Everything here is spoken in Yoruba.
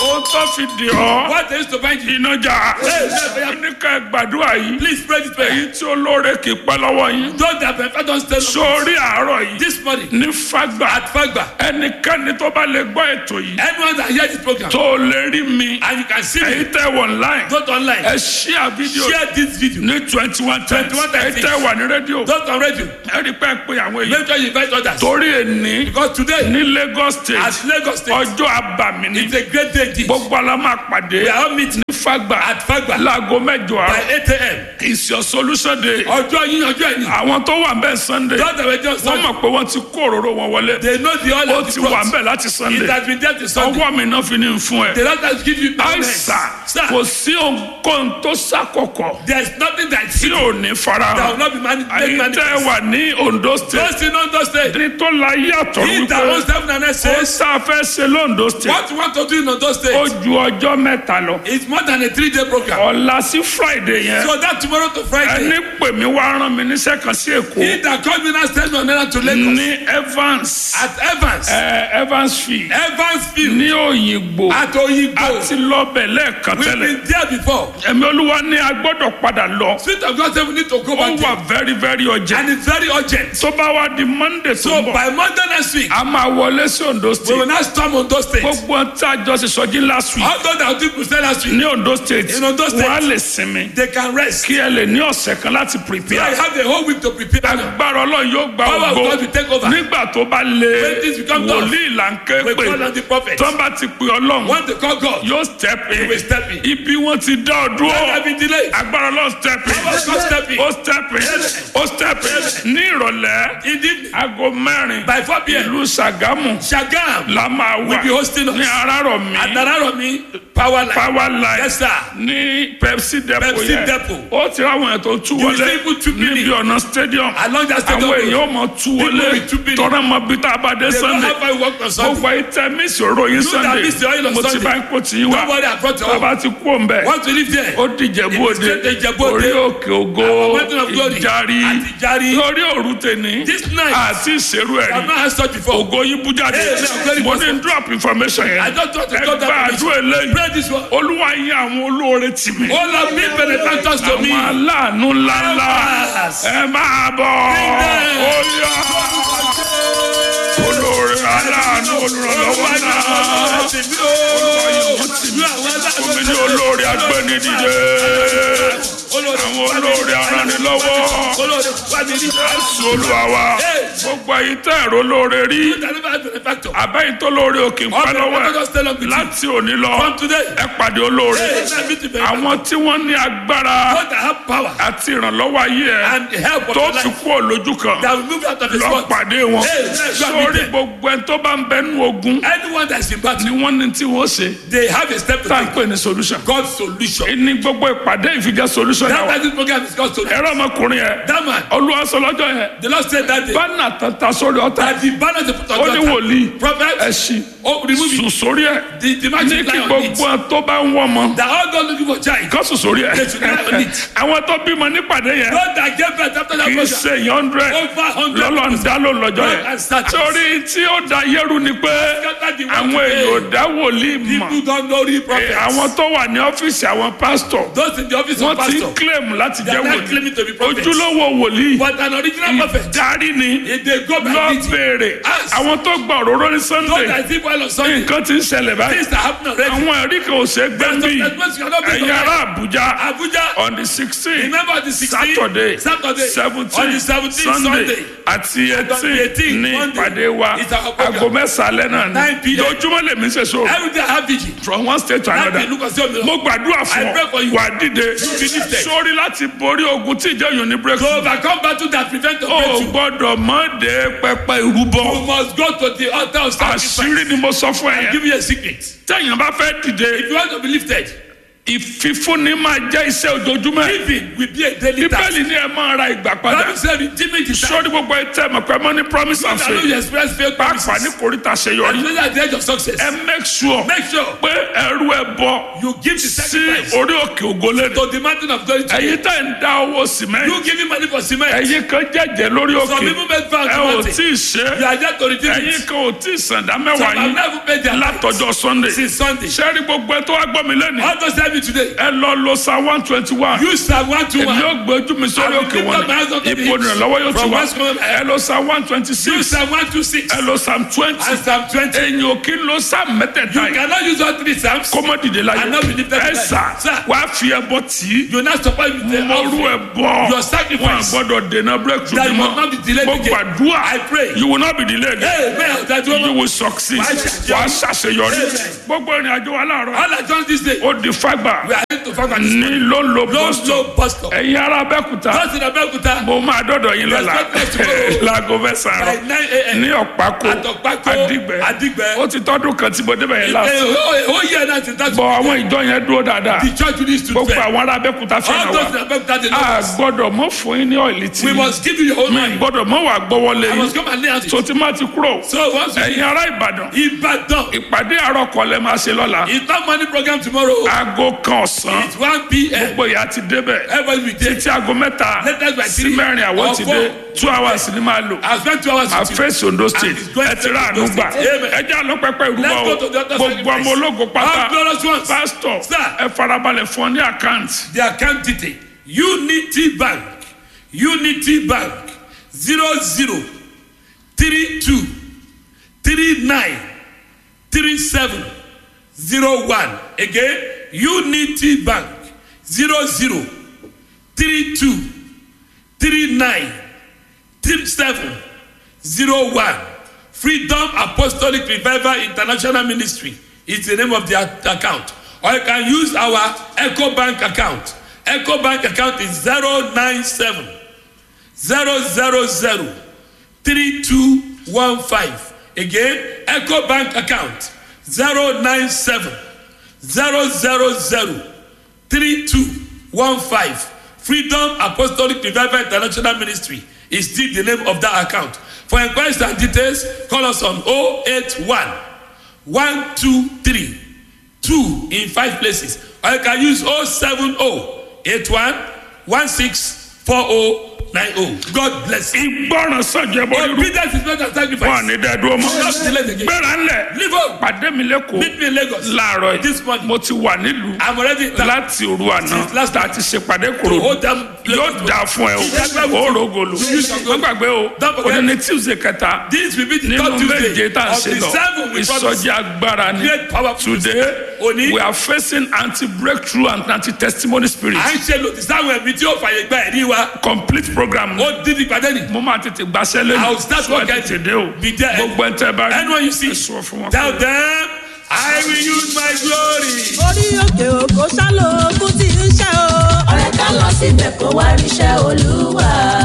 ohun tó fi dì ọ́ What they used to bind you. iná jà Hey, hey, hey. ní ká gbàdúrà yìí Please pray this prayer. èyí tí olóore kì í pẹ́ lọ́wọ́ yín Those that prefer don't stay long. sórí àárọ̀ yìí This morning ní fagbà at Fagba, ẹnikẹ́ni tó bá lè gbọ́ ètò yìí anyone that hear this program tó lè rí mi and you can see èyí me, tẹ́ wọ̀ online go to online, ẹ ṣíà fídíò share this video. ní twenty one times 21 èyí times. tẹ́ wà ní rédíò Don't on radio. ẹ rí pẹ́ pé àwọn èèyàn Make sure you invite others. torí èní Because today, ní Lagos state at Lagos State, ọjọ́ àbàmì ní it's a great day. this. gbogbo ala máa pàdé We are all meeting ní fagbà at Fagba láago mẹ́jọ by àárọ̀ 8 a.m. is your solution day Ọjọ́ yín ọjọ́ ẹ̀yìn. àwọn tó wà bẹ́ẹ̀ sunday Those that were just wọ́n mọ̀ pé wọ́n ti kó òróró wọn wọlé they know the oil ó of the ti wà cross. bẹ́ẹ̀ láti It sunday has been there to Sunday. ọwọ́ mi náà fi ní fún ẹ The Lord has given you power. àìsà Sir, kò sí ohunkóhun tó sàkọkọ̀ there is nothing that tí you ò ní that will farahàn not be mani- made àyè tẹ́ manifest. wà ní ondo state Those in Ondo State, ní tó la yàtọ̀ he that owns wípé heaven and earth ó says, sáfẹ́ ṣe londo state what you want to do in Ondo ó State ju ọjọ́ mẹ́ta lọ is more than a three-day program. ọ̀la sí friday yẹn So that tomorrow to ẹni Friday, pè mí wá rán mi níṣẹ́ kan sí èkó he that called me now send me on errand to Lagos ní evans at Evans, ẹ, evansfield Evansville, ní òyìnbó at Oyigbo. àti lọ́bẹ̀ lẹ́ẹ̀kan We've tẹ́lẹ̀ been there before. ẹ̀mí olúwa ní a gbọ́dọ̀ padà lọ Spirit of God said we need to go ó back wà there. very very urgent And it's very urgent. tó bá wá di monday tó So ń bọ̀ by Monday next week, a máa wọlé sí ondo we state will now storm Ondo State. gbogbo ohun tí a jọ ṣe sọjí last week All those that did Crusade last week, ní ondo state In Ondo State. wọ́n á lè sinmi they can rest. kí ẹ lè ní ọ̀sẹ̀ kan láti So I prepare have the whole week to prepare. now. agbára ọlọ́run yóò gba Power of ògo God will take over. nígbà tó bá lé When things become tough, wòlíì là ń ké We pè call on the prophet. tó ń bá ti pè ọlọ́run Want to call God. yóò step in will step in. ibi wọn ti dá ọ Let dúró there be delay. agbára ọlọ́run step in Power of God step in. ó step in ó step in ní ìrọ̀lẹ́ In the evening, aago mẹ́rin by 4 p.m., ìlú Ṣàgámù Shagam la máa wà will be hosting us. ní Arárọ̀mí At Nararomi Power Line. power line Yes, sir. ní Pepsi depot Pepsi yẹn depot. ó ti ráwọn èèyàn tó tú will wọlé see people two níbi billion. ọ̀nà stadium Along that stadium àwọn road. èèyàn ó mọ tú wọlé will two billion. tọ́ra mọ bí tá a bá dé They don't Sunday have I work on Sunday. gbogbo ìtẹ́ mísì òròyìn You that Sunday miss the oil on mo ti Sunday. bá ń kó tì í wá Don't worry, I brought your own. bàbá ti kú òǹbẹ Want to live there? ó dìjẹ́ bóde straight to Ìjẹ̀bú Òde. orí òkè ògo Our mountain of glory. ìjárí Àti Ìjárí. lórí òru tèní This night. àti ìṣerú I've ẹ̀rí not had such before. ògo yín bú jáde Hey, I'm very mo ní drop information I yẹn just want to ẹ talk gba that àdúrà eléyìí Pray this one. olúwa yín àwọn olóore tì mí All of me benefactors to me. àwọn aláàánú ńláńlá Yes. ẹ máa bọ̀ Amen. ó yá olóore aláàánú olùrànlọ́wọ́ náà fún mi ní olóore agbẹ́nidìde àwọn olóore aranilọ́wọ́ jésù olúwa wa gbogbo ẹ̀yin tẹ́ ẹ̀rọ olóore rí abẹ́yìn tó lóore òkè ń pẹ́ lọ́wọ́ ẹ̀ láti òní lọ ẹ pàdé olóore àwọn tí wọ́n ní agbára àti ìrànlọ́wọ́ ayé ẹ̀ tó fi kú òlójú kan lọ pàdé wọn sórí gbogbo ẹni tó bá ń bẹnu ogun Anyone that's in battle, ni wọ́n ní tí wọ́n ṣe they have a step to tá à ń take. pè ní solution God's solution. ní gbogbo ìpàdé ìfijẹ́ solution That náà why this program is God's solution. ẹ̀rọ ọmọkùnrin yẹn That man, olúwa sọ lọ́jọ́ yẹn the Lord said that day bánà tata sórí ọ̀tá that the banner they put on ó ní the altar, wòlíì prophet, ẹ̀sìn oh, remove it. sùn sórí ẹ̀ The, the ní magic kí lie on gbogbo it. ẹ̀ tó bá ń wọ́n mọ́ That all God looking for child. kán sùn sórí ẹ̀ They should lie on it. àwọn tó bímọ nípàdé yẹn God that gave birth after that kì í program. ṣe èèyàn hundred Over hundred. lọ́lọ́ ń dá ló lọ́jọ́ yẹn And status. torí tí ó da yẹ́rù ni pé Scatter the àwọn world èèyàn ò today. dá wòlíì mọ̀ People don't know the prophets. àwọn tó wà ní ọ́fíìsì àwọn pásítọ̀ Those in the office wọ́n of ti pastor. claim láti They jẹ́ are not wòlíì claiming to be prophets. ojúlówó wòlíì But an original prophet. darí ni If they go by lọ meeting. béèrè Ask. àwọn tó gba òróró ní Those sunday that see while on Sunday. nǹkan ti ń ṣẹlẹ̀ báyìí Things that happen already. àwọn ẹ̀rí kan ò ṣe gbẹ́mbì There's some cannot be ẹ̀yin ará àbújá Abuja. on the sixteen Remember the 16th, saturday Saturday, seventeen on the 17th sunday Sunday, àti on the eighteen 18th ní Monday, ìpàdé wa it's our program. aago mẹ́sàn-án náà 9 ni p.m. lójúmọ́ lèmi ṣe so Every day I have vigil. from one state to Láti another ìlú kan sí òmìnira. mo gbàdúrà fún I pray for ọ you. wà á dìde be lifted. sórí láti borí ogun tí ìjọ yòó ní To breakthrough overcome battle that prevent the o breakthrough. gbọ́dọ̀ mọ de pẹpẹ ìrúbọ You must go to the altar of sacrifice. àṣírí ni mo sọ fún ẹ yẹn Give you a secret. tẹ̀yìn bá fẹ́ dìde If you want to be lifted, ìfífúnni máa jẹ́ iṣẹ́ ojoojúmọ́ ẹ̀. Giving will be a daily task. bíbélì ni ẹ máa ra ìgbà padà Bible said redeeming the time. sọ́ọ́dí gbogbo ẹ tẹ́ mọ̀ pé mọ́ ní promise and I know faith you express faith pàápàá ní promises. koríta àṣeyọrí And at the edge of success. ẹ make sure Make sure pé ẹrú ẹ bọ you give the sí sacrifice orí òkè ògólẹ́dẹ to the mountain of glory to you. ẹ̀yin tẹ́ ń dá owó sìmẹ́ntì You giving money for cement. ẹ̀yin kan jẹ́jẹ́ lórí Some òkè people make vows ẹ to ò mountain. tí ì ṣe You are there to redeem ẹ̀yin it. kan ò tí ì sàndá Some mẹ́wàá have yín never paid their tithes látọjọ́ sunday since Sunday. sẹ́ẹ̀rí gbogbo ẹ tó wá gbọ́ mi lẹ́nu All those tell me today. ẹ lọ lo sa one twenty one You Psalm one two èmi one. yóò gbé ojú mi sórí I will òkè lift wọn up my eyes unto the ipò hills. ìrànlọ́wọ́ yóò ti From wá whence cometh my help? ẹ lọ sa one twenty You six Psalm one two six. ẹ lọ sam twenty And Psalm twenty. ẹ̀yin ò kí ń lo sam mẹ́tẹ̀ẹ̀ta You yìí cannot use all three Psalms. kọ́mọ dìde láyé I know we lift up ẹ the sà light. Sir. wàá fi ẹbọ tì í You not support with the mọ̀rú ẹ offering. bọ̀ Your sacrifice. wọn gbọ́dọ̀ dènà breakthrough That bí you must not be delayed mo again. gbàdúrà I pray. you will not be delayed Hey, man, that you woman. will succeed Wàá ṣàṣeyọrí. wàá ṣàṣeyọrí Amen. gbogbo ìrìn àjò wa láàárọ̀ All I done this day. ó di fagbà We are going to find out this ní ló ń lo Low, boston low bus stop. ẹ̀yin ará abẹ́kúta Just in Abeokuta. mo máa dọ́dọ̀ yín lọ́la Let's go to- láago mẹ́sàn-án By àárọ̀ nine a.m. ní ọ̀pákó At Ọ̀pákó, Àdìgbẹ́ Àdìgbẹ́. ó ti tọ́dún kan tí mo débẹ̀ yẹn lásán Eh, oh, oh, yeah, that's it. That's bọ̀ àwọn ìjọ yẹn dúró dáadáa the church needs to gbogbo fail. àwọn ará abẹ́kúta All fẹ́ràn those in wa Abeokuta, they a know us. gbọ́dọ̀ mọ́ fún yín ní ọ̀ìlì tí We must give you your own mi mind. gbọ́dọ̀ mọ́ wà gbọ́wọ́lé I yín must come and lay hands on tó you. ti máa ti kúrò So once you ẹ̀yin ará ìbàdàn Ibadan. ìpàdé àárọ̀ kọ́lẹ̀ máa ṣe lọ́la It's not money program tomorrow. aago kan ọ̀sán It's 1 p.m. gbogbo ìyá ti débẹ̀ Everybody will take. títí aago mẹ́ta Latest by sí three mẹ́rin àwọn or ti four. dé two hours ni máa lò I spent two hours with you. àfẹ́sì ondo state And it's going ẹ ti rà to àánú Ondo gbà State. Amen. ẹ jẹ́ àlọ́ pẹ́pẹ́ ìrúbọ Let's o go to the other gbogbo sacrifice. ọmọ ológo All pátá glorious ones. pásítọ̀ Sir. ẹ farabalẹ̀ fún ọ ní àkáǹtì The account detail. Unity Bank. Unity Bank. Zero zero three two three nine three seven zero one. Again, Unity Bank. Zero zero three two three nine three seven zero one. Freedom Apostolic Revival International Ministry is the name of the a- account. Or you can use our Echo Bank account. Echo Bank account is zero nine seven zero zero zero three two one five. Again, Echo Bank account zero nine seven zero zero zero three two one five. Freedom Apostolic Revival International Ministry is still the name of that account. For inquiries and details, call us on 081 123 2 in five places. Or you can use 070 81 16 4090. God bless you. ìgbọràn sọjọ bọ rírú Obedience is not a wọn sacrifice. ní dẹdúró mọ Not delayed again. gbéra ńlẹ̀ Leave home. pàdé mi lẹ́kọ̀ọ́ Meet me in Lagos. láàárọ̀ This yìí morning. mo ti wà nílùú I'm already in town. láti òru àná Since last tá a ti ṣe pàdé To kúrò hold them. yóò dà fún ẹ Ìjàgbá o with ó you. rògòlò You shall go. ó gbàgbé o Don't forget. òní ní tuesday kẹta This will be the nínú third méje Tuesday tá a of ṣe the lọ seven we promise. ìsọjí agbára ni Great powerful today Òní. we are facing anti breakthrough and anti testimony spirit À ń ṣe lòdì sáwọn ẹ̀mí tí ó fàyè gba ẹ̀rí wa. complete program Ó dín ní ìpàdé ni. mo máa tètè gbaṣẹ́ lẹ́nu I will start So ẹ working. tètè dé o Be there. gbogbo ẹ̀ tẹ́ bá rí Anyone you see, ẹ sọ fún wọn tell pé- them, I will use my glory. orí òkè òkò ṣálò ogun tí ń ṣe o. ọ̀rẹ́ ká lọ síbẹ̀ kó wá ríṣẹ́ olúwa.